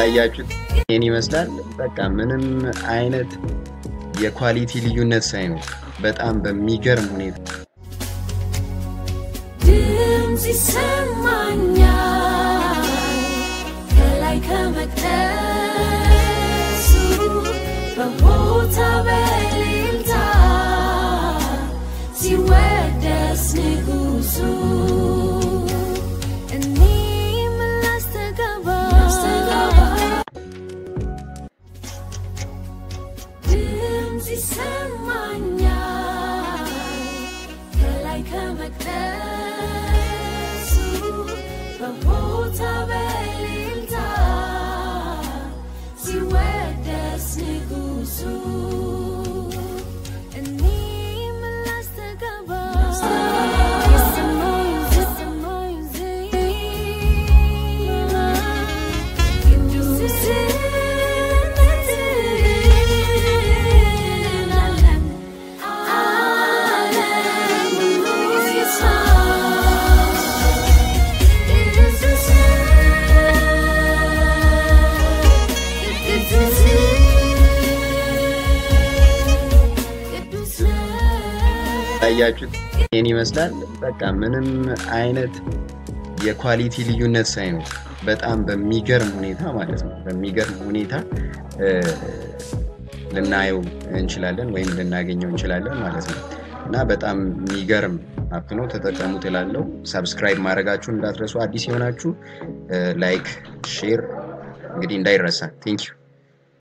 ታያችሁት ይህን ይመስላል። በቃ ምንም አይነት የኳሊቲ ልዩነት ሳይኖር በጣም በሚገርም ሁኔታ ድምፅ ይሰማኛል ከላይ ከመቅደሱ በቦታ በሌልታ ሲወደስ ንጉሱ እኔም ላስተጋባ ድምፅ ይሰማኛል ከላይ ከመቅደሱ በቦታ በሌልታ ሲወደስ ንጉሱ እኔም ላስተጋባ የሰማዩ የሰማዩ ዜማ ቅዱስነትን ዓለም ዓለም ሁሉ ይስማ ታያችሁት ይህን ይመስላል። በቃ ምንም አይነት የኳሊቲ ልዩነት ሳይኖር በጣም በሚገርም ሁኔታ ማለት ነው በሚገርም ሁኔታ እ፣ ልናየው እንችላለን ወይም ልናገኘው እንችላለን ማለት ነው እና በጣም የሚገርም አፕ ነው፣ ተጠቀሙት እላለሁ። ሰብስክራይብ ማድረጋችሁን እንዳትረሱ። አዲስ የሆናችሁ ላይክ፣ ሼር እንግዲህ እንዳይረሳ። ቴንኪዩ